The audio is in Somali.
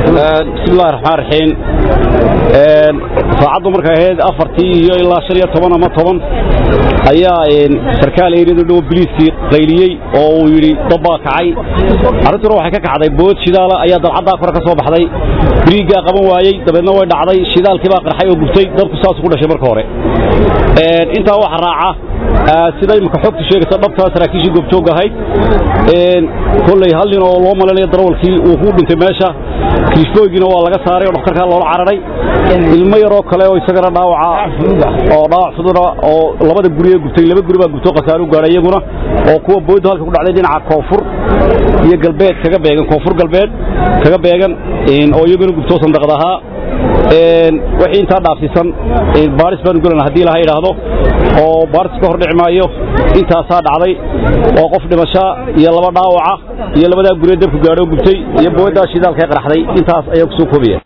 bismillahi raxmaan raxiim saacaddu markay ahayd afartii iyo ilaa shan iyo toban ama toban ayaa sarkaal eeriyadu dhow biliiskii qayliyey oo uu yidhi dab baa kacay arrintuna waxay ka kacday bood shidaala ayaa dalcaddaa kore ka soo baxday biriiggaa qaban waayey dabeedna way dhacday shidaalkii baa qarxay oo gubtay dabku saasuu ku dhashay marka hore intaa waxa raaca sida imika xogtu sheegaysa dhabtaa saraakiishii goobjoog ahayd kolley hal nin oo loo malaynayo darawalkii uu ku dhintay meesha kiishbooygiina waa laga saaray oo dhakhtarkaa loola cararay ilmo yaroo kale oo isagana dhaawaca oo dhaawac fuduna oo labada guri ee gubtay laba guri baa gubtoo khasaare u gaadhay iyaguna oo kuwa booydu halka ku dhacday dhinaca koonfur iyo galbeed kaga beegan koonfur galbeed kaga beegan oo iyaguna gubtoo sandaqad ahaa wixii intaa dhaafsiisan baaris baanu gelana haddii laha idhaahdo oo baaris ka hor dhici maayo intaasaa dhacday oo qof dhimasha iyo laba dhaawaca iyo labadaa guree dabku gaadho gubtay iyo booyaddaa shidaalka qaraxday intaas ayaa ku soo koobaya